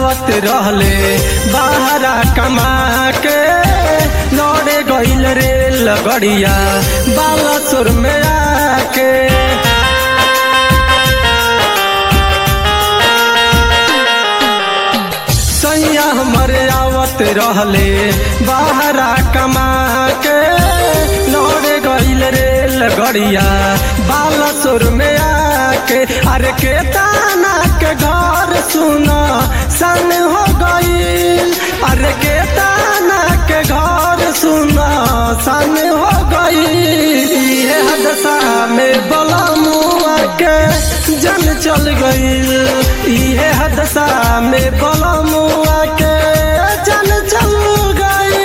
आवत रहले बाहरा कमा के लौड़े गईल रेल गड़िया बालासुर में आके सैया हमरे आवत रहले बाहरा कमा के लौड़े गईल रेल गड़िया बालासुर में आके अरे के ताना के घर सुना सन हो गईल अरे के ताना के घर सुना सन हो गईल ये हदसा में बला मुआ के जन चल गईल ये हदसा में बला मुआ के जन चल गईल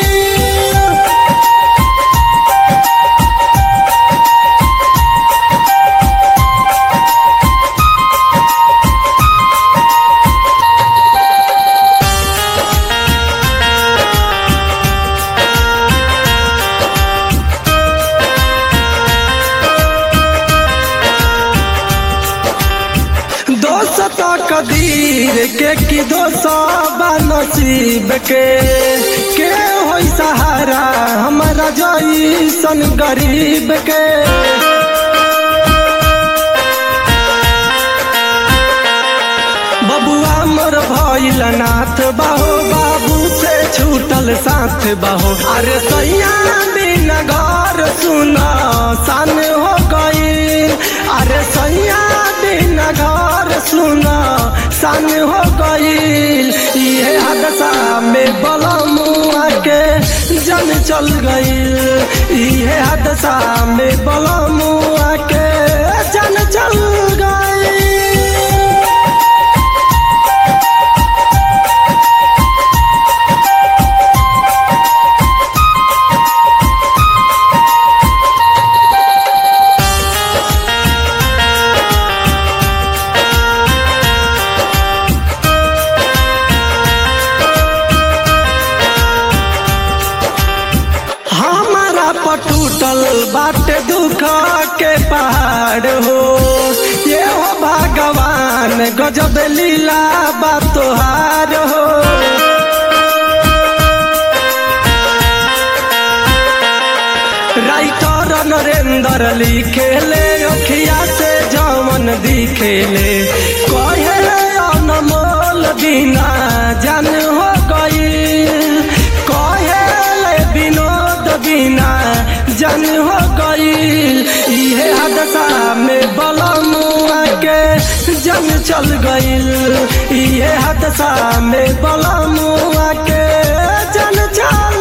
दोस्त कदीर के की दोस्त नसीब के के होई सहारा हमारा जईसन गरीब के बबुआ मोर भइल नाथ बाहो बाबू से छूटल साथ बाहो अरे सैया बिन घर सुना सन हो गईल अरे सैया बिन घर सुना सन हो गईल ये हादसा में बलमुआ के जन चल गईल ये हादसा में बलमुआ के जन चल गईल हमारा पटूटल बाटे दुख के पहाड़ हो ये हो भगवान गजब लीला बा तोहार हो राइटर नरेंद्र लिखेले अखिया से जमन दिखेले कहे अनमोल बिना जन हो गईल कहे विनोद बिना जन हो गईल इहे हादसा में बलमुआ के जन चल गईल इहे हादसा में बलमुआ के जन चल